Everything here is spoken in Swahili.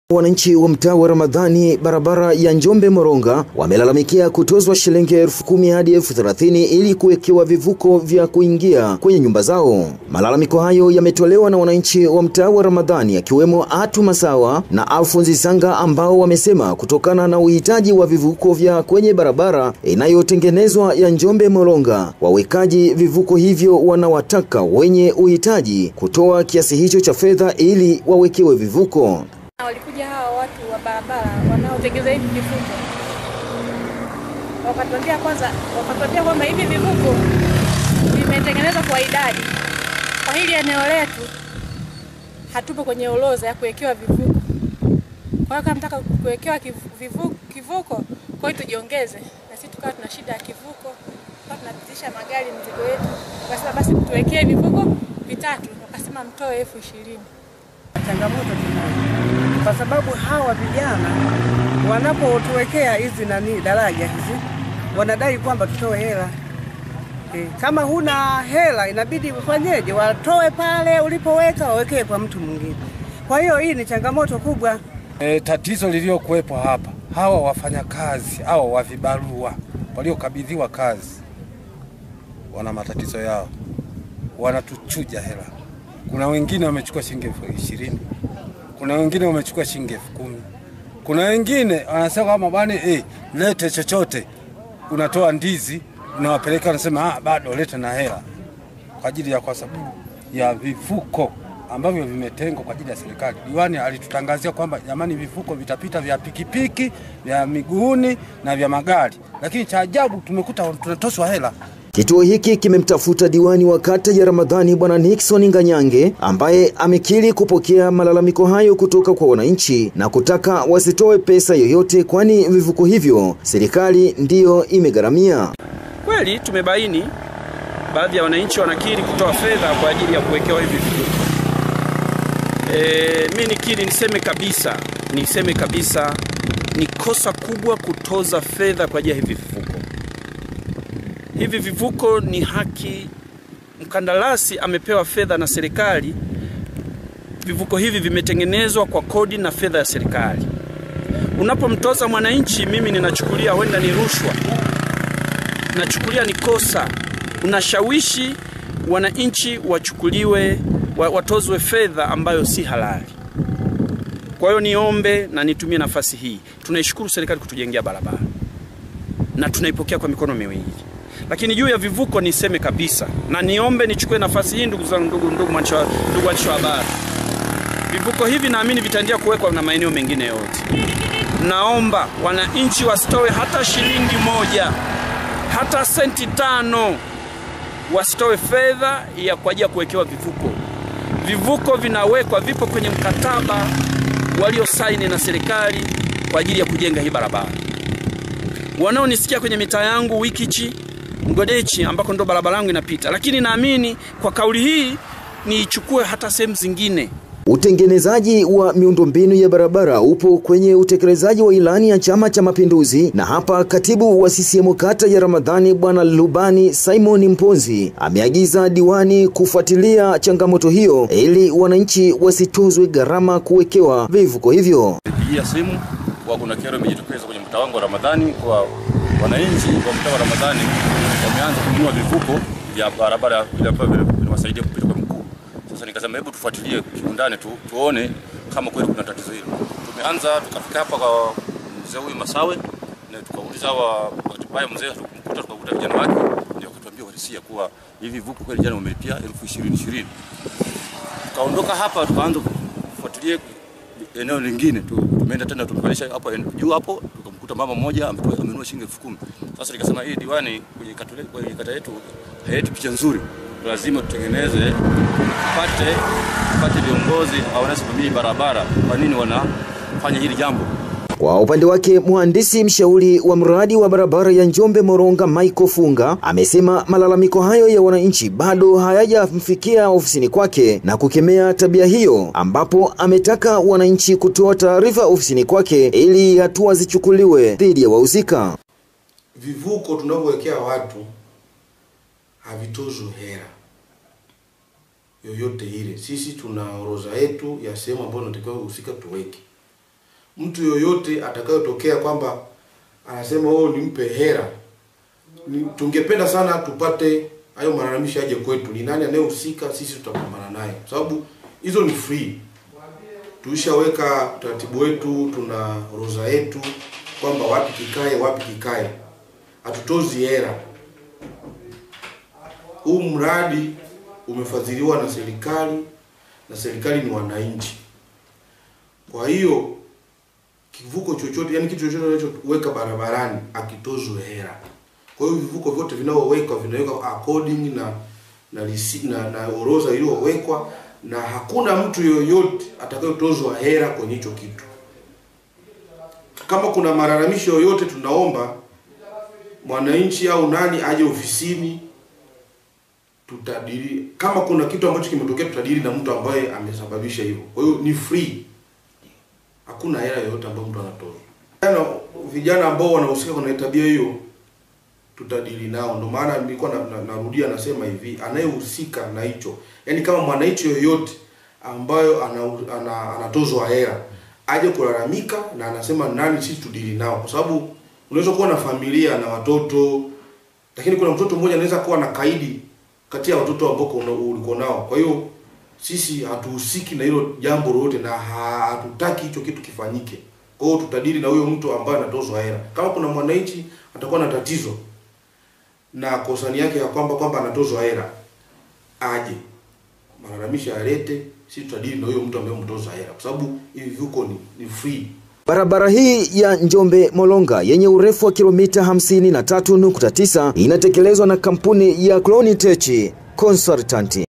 Wananchi wa mtaa wa Ramadhani barabara ya Njombe Moronga wamelalamikia kutozwa shilingi elfu kumi hadi elfu thelathini ili kuwekewa vivuko vya kuingia kwenye nyumba zao. Malalamiko hayo yametolewa na wananchi wa mtaa wa Ramadhani akiwemo Atu Masawa na Alfonsi Sanga ambao wamesema kutokana na uhitaji wa vivuko vya kwenye barabara inayotengenezwa ya Njombe Moronga, wawekaji vivuko hivyo wanawataka wenye uhitaji kutoa kiasi hicho cha fedha ili wawekewe vivuko. Walikuja hawa watu wa barabara wanaotengeneza hivi vivuko, wakatuambia kwanza, wakatuambia kwamba hivi vivuko vimetengenezwa kwa idadi. Kwa hili eneo letu hatupo kwenye orodha ya kuwekewa vivuko. Kwa hiyo kama mtaka kuwekewa kivuko, kivuko, kwa hiyo tujiongeze, na sisi tukawa tuna shida ya kivuko, kwa tunapitisha magari mzigo wetu, wakasema basi tuwekee vivuko vitatu, wakasema mtoe elfu ishirini. Changamoto tunayo kwa sababu hawa vijana wanapotuwekea hizi nani daraja hizi wanadai kwamba tutoe hela e, kama huna hela inabidi ufanyeje? Watoe pale ulipoweka wawekee kwa mtu mwingine. Kwa hiyo hii ni changamoto kubwa. E, tatizo lililokuwepo hapa, hawa wafanyakazi hawa wa vibarua waliokabidhiwa kazi wana matatizo yao, wanatuchuja hela. Kuna wengine wamechukua shilingi elfu ishirini kuna wengine wamechukua shilingi elfu kumi kuna wengine wanasema kama bwana eh, lete chochote, unatoa ndizi unawapeleka, wanasema ah, bado lete na hela, kwa ajili ya kwa sababu ya vivuko ambavyo vimetengwa kwa ajili ya serikali. Diwani alitutangazia kwamba jamani, vivuko vitapita vya pikipiki, vya miguuni na vya magari, lakini cha ajabu tumekuta tunatoswa hela. Kituo hiki kimemtafuta diwani wa kata ya Ramadhani Bwana Nixon Nganyange ambaye amekiri kupokea malalamiko hayo kutoka kwa wananchi na kutaka wasitoe pesa yoyote kwani vivuko hivyo serikali ndiyo imegharamia. Kweli tumebaini baadhi ya wananchi wanakiri kutoa fedha kwa ajili ya kuwekewa hivi vivuko. E, mi nikiri niseme kabisa, niseme kabisa ni kosa kubwa kutoza fedha kwa ajili ya hivi vivuko. Hivi vivuko ni haki, mkandarasi amepewa fedha na serikali. Vivuko hivi vimetengenezwa kwa kodi na fedha ya serikali. Unapomtoza mwananchi, mimi ninachukulia huenda ni rushwa, nachukulia ni kosa. Unashawishi wananchi wachukuliwe, watozwe fedha ambayo si halali. Kwa hiyo niombe na nitumie nafasi hii, tunaishukuru serikali kutujengea barabara na tunaipokea kwa mikono miwili lakini juu ya vivuko niseme kabisa na niombe nichukue nafasi hii, ndugu zangu, ndugu ndugu waandishi wa habari, vivuko hivi naamini vitaendelea kuwekwa na maeneo mengine yote. Naomba wananchi wasitoe hata shilingi moja, hata senti tano, wasitoe fedha ya kwa ajili ya kuwekewa vivuko. Vivuko vinawekwa, vipo kwenye mkataba waliosaini na serikali kwa ajili ya kujenga hii barabara. Wanaonisikia kwenye mitaa yangu Wikichi Mgodechi ambako ndo barabara yangu inapita, lakini naamini kwa kauli hii niichukue hata sehemu zingine. Utengenezaji wa miundombinu ya barabara upo kwenye utekelezaji wa ilani ya Chama cha Mapinduzi, na hapa katibu wa CCM kata ya Ramadhani Bwana Lubani Simon Mponzi ameagiza diwani kufuatilia changamoto hiyo ili wananchi wasitozwe gharama kuwekewa vivuko hivyo. Pigia simu kwa kuna kero imejitokeza kwenye mtaa wangu wa Ramadhani kwa wananchi wa mtaa wa Ramadhani wameanza kununua vivuko vya barabara vile ambavyo vinawasaidia kupita kwa mkuu. Sasa nikasema hebu tufuatilie kiundani tu, tuone kama kweli kuna tatizo hilo. Tumeanza tukafika hapa kwa mzee huyu Masawe na tukauliza wa baya mzee, tukamkuta tukakuta vijana wake, ndio akatuambia walisia kuwa hivi vivuko kweli jana wamelipia elfu ishirini ishirini. Tukaondoka hapa tukaanza kufuatilia eneo lingine tu, tumeenda tena tumepalisha hapo juu hapo tukamkuta mama mmoja amenunua shilingi elfu kumi. Sasa nikasema hii diwani kwenye kata, kwenye kata yetu haileti picha nzuri, lazima tutengeneze, pate pate viongozi au wanasimamia barabara, kwa nini wanafanya hili jambo. Kwa upande wake mhandisi mshauri wa mradi wa barabara ya Njombe Moronga Michael Funga amesema malalamiko hayo ya wananchi bado hayajamfikia ofisini kwake na kukemea tabia hiyo, ambapo ametaka wananchi kutoa taarifa ofisini kwake ili hatua zichukuliwe dhidi ya wahusika. Vivuko tunavyowekea watu havitozwi hela yoyote ile. Sisi tuna orodha yetu ya sehemu ambayo tunatakiwa husika tuweke mtu yoyote atakayotokea kwamba anasema oh, nimpe hera ni, tungependa sana tupate hayo malalamishi aje kwetu, ni nani anayehusika, sisi tutapambana naye, kwa sababu hizo ni free. Tulishaweka utaratibu wetu, tuna orodha yetu kwamba wapi kikae, wapi kikae, hatutozi hera. Huu mradi umefadhiliwa na serikali na serikali ni wananchi. Kwa hiyo kivuko chochote, yani kitu chochote unachoweka barabarani akitozwe hera. Kwa hiyo vivuko vyote vinavyowekwa vinawekwa according na na lisi, na, na orodha iliyowekwa na hakuna mtu yoyote atakayotozwa hera kwenye hicho kitu. Kama kuna malalamisho yoyote, tunaomba mwananchi au nani aje ofisini tutadili. Kama kuna kitu ambacho kimetokea, tutadili na mtu ambaye amesababisha hivyo. Kwa hiyo ni free, hakuna hela yoyote ambayo mtu anatozwa. Vijana, vijana ambao wanahusika kwenye tabia hiyo tutadili nao. Ndio maana nilikuwa na, na, narudia nasema hivi, anayehusika na hicho, yaani kama mwananchi yoyote ambayo ana, ana, anatozwa hela aje kulalamika na anasema nani, sisi tudili nao, kwa sababu unaweza kuwa na familia na watoto, lakini kuna mtoto mmoja anaweza kuwa na kaidi kati ya watoto ambao una- ulikuwa nao. Kwa hiyo sisi hatuhusiki na hilo jambo lolote na ha- hatutaki hicho kitu kifanyike. Kwa hiyo tutadili na huyo mtu ambaye anatozwa hela. Kama kuna mwananchi atakuwa na tatizo na kosani yake ya kwamba kwamba anatozwa hela, aje malalamisho alete, sisi tutadili na huyo mtu ambaye mtoza hela, kwa sababu hivi vivuko ni, ni free. Barabara hii ya Njombe Molonga yenye urefu wa kilomita 53.9 inatekelezwa na kampuni ya Clonitech Consultant.